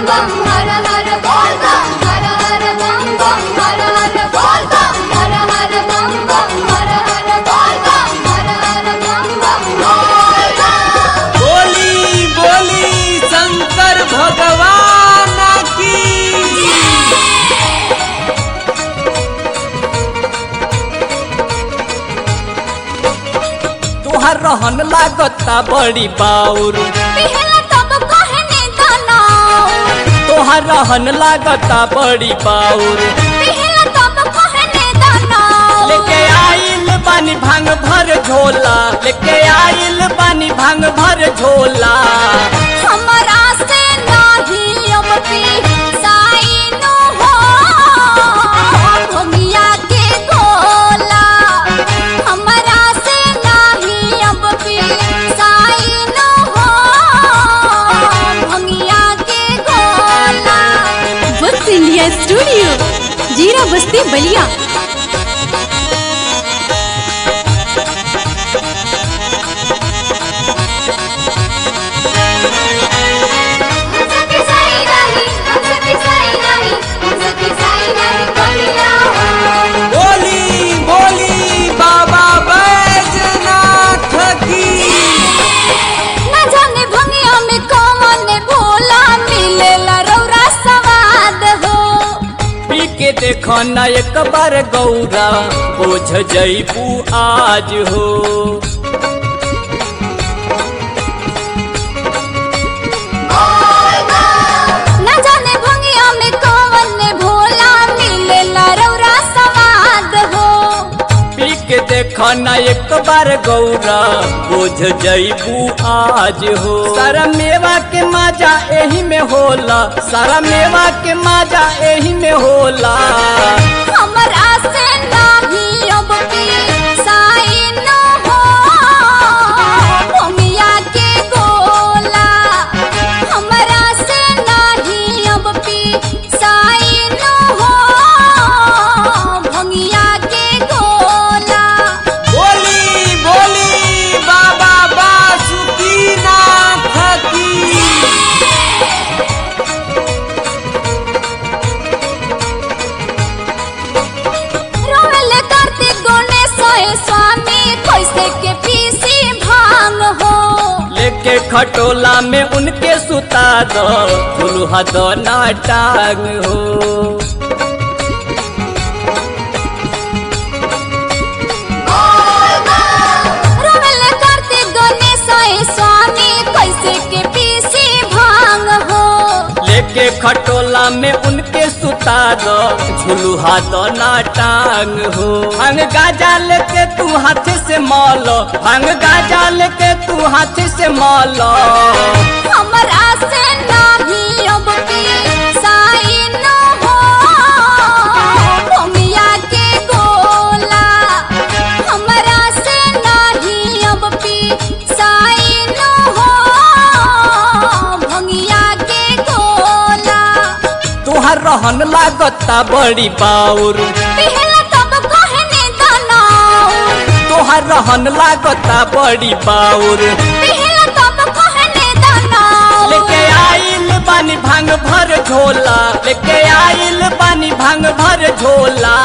बम हर हर बोल बम हर हर बम बम हर हर बोल बम हर हर बम बम हर हर बोल बम हर हर बम बम बोल बम बोली बोली शंकर भगवान की तुहार रहन लागता बड़ी बाउर पहला तब कहने दनाओ तुहार रहन लागता बड़ी बाउर पहला तब कहने दनाओ लेके आइल बानी भांग भर झोला लेके आइल बानी भांग भर झोला हमरा से नाही अब पी साइनो हो भमिया के गोला हमरा से नाही अब पी साइनो हो भमिया के गोला वक्त इंडिया स्टूडियो जीरा बस्ती बलिया हमसे पिसाई नहीं हमसे पिसाई नहीं हमसे पिसाई नहीं भमिया हो बोली बोली बाबा बैजनाथ की न जाने भंगिया में कौन भोला मिलेला रौरा सवाद हो पी के देखो न एक बार गौरा बोझ जईबू आज हो न जाने भंगिया में कौन भोला मिलेला रौरा सवाद हो पी के देखो न एक बार गौरा बोझ जईबू आज हो सारा मेवा के माजा एही में होला सारा मेवा के माजा एही में होला हमरा से नाही अब पी साई न हो भंगिया के गोला हमरा से नाही अब पी साई न हो भंगिया के गोला बोली बोली बाबा बासुकीनाथ की रोवेल करते गणेश स्वामी कैसे के पीसी भांग हो लेके खटोला में उनके सुता दो फुलहा दो ना टांग हो रोवेल करते गणेश स्वामी कैसे के पीसी भांग हो लेके खटोला में उनके सुता दो झुलुहा दो ना टांग हो भांग गाजा लेके तू हाथ से मौलो भांग गाजा लेके तू हाथ से मौलो हमरा से नाही अब पी साई न हो भंगिया के गोला हमरा से नाही अब पी साई न हो भंगिया के गोला तुहार रहन लागता बड़ी बाउर पहला तब कहने दनाओ तुहार रहन लागता बड़ी बाउर पहला तब कहने दनाओ लेके आइल बानी भांग भर झोला लेके आइल बानी भांग भर झोला